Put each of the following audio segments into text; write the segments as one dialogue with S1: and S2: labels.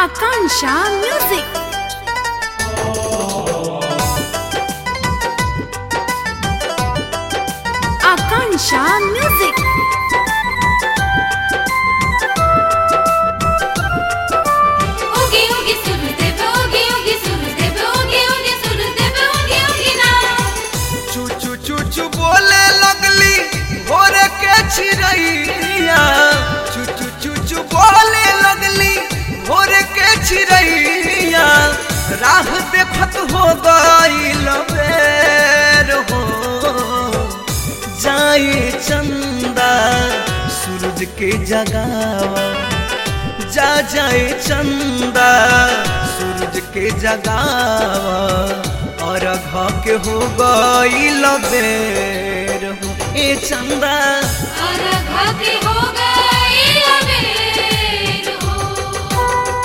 S1: Akansha Music. Akansha Music.
S2: Oogie oogie Surdev, oogie oogie Surdev, oogie oogie Surdev, oogie oogie na.
S3: चू चू चू चू बोले लगली भोर के चिड़ैया चू चू चू चू बोले लगली भोर के चिड़ैया राह देखत हो गईल बेर हो जाए चंदा सूरज के जगावा जा जाए चंदा सूरज के जगावा और घ के हो गईल बेर हो ए चंदा
S2: और घाटी हो गई अबेर हो।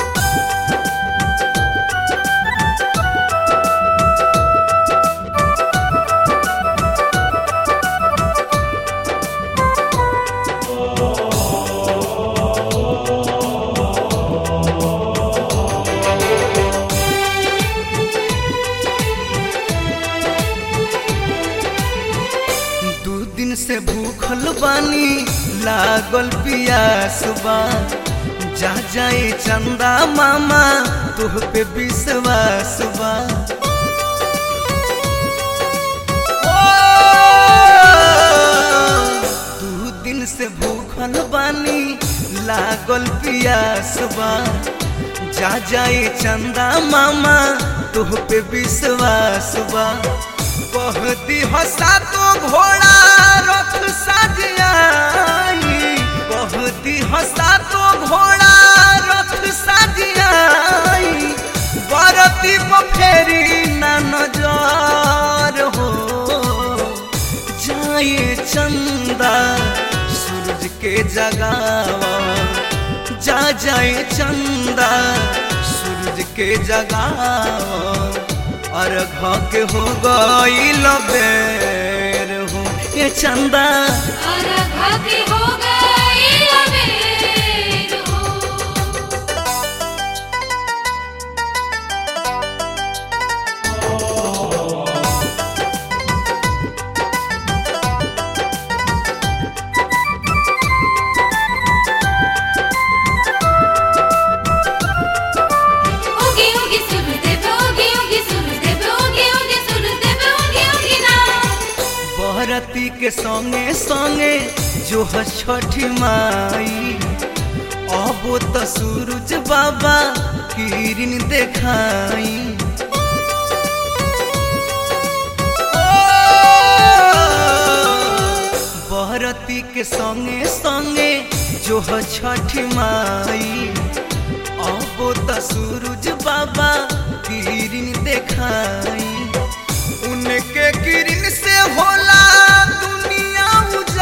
S3: दू दिन से भूखल बानी लागल पियास बा जा जाए चंदा मामा तुह पे विश्वास बा दू दिन से भूखल बानी लागल पियास बा जा जाए चंदा मामा तुह पे विश्वास बा कहती हसा तो घोड़ा रथ सजियाई कहती हसा तो घोड़ा रथ सजियाई बरती फेरी ना नजर हो जाए चंदा सूरज के जगावा जा जाए चंदा सूरज के जगावा और घ के हो गईल बेर हो ये चंदा
S2: और घाटी हो गई अबेर हो। Oogie oogie Surdev, oogie oogie Surdev, oogie oogie Surdev, oogie oogie na.
S3: बहरती के संगे संगे जो है छठी माई अब तो सूरज बाबा किरण देखाई बहरती के संगे संगे जो है छठी माई अब तो सूरज बाबा किरण देखाई उनके किरण से होला दुनिया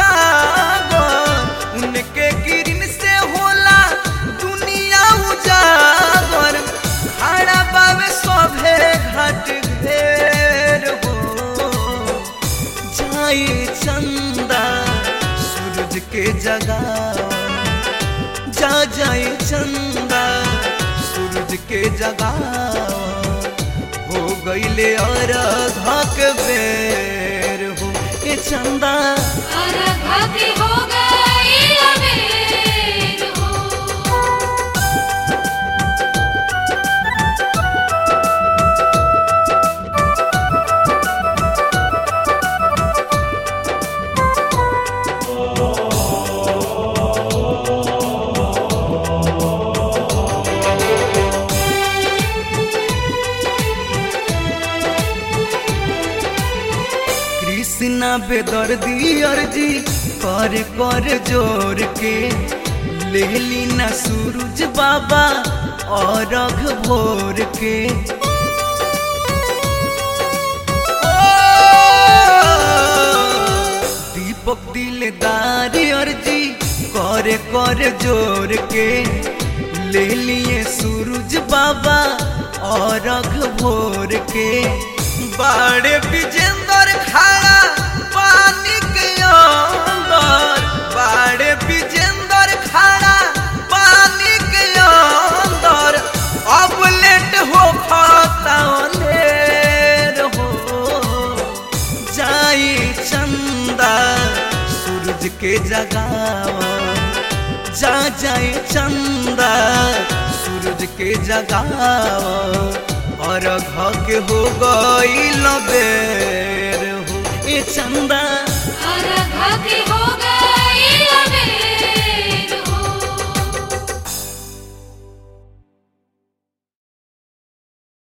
S3: उजागर उनके किरण से होला दुनिया उजागर खड़ा बावे सभे घाट घेर हो जाए चंदा सूरज के जगह जा जाए चंदा सूरज के जगह हो गईले और धक बेर हो ए चंदा
S2: और घाटी हो गई अबेर हो।
S3: कृष्णा बेदर्दी अर्जी कर कर जोर के ले ली ना सूरज बाबा और रघ भोर के दीपक दिलदार अर्जी कर कर जोर के ले लिए सूरज बाबा और रघ भोर के बाड़े विजेंद्र खड़ा पानी के अंदर बाड़े विजेंद्र खड़ा पानी के अंदर जाए चंदा सूरज के जगावा जा जाए चंदा सूरज के जगावा और घ के हो गई लबेर हो ए चंदा
S2: अरघा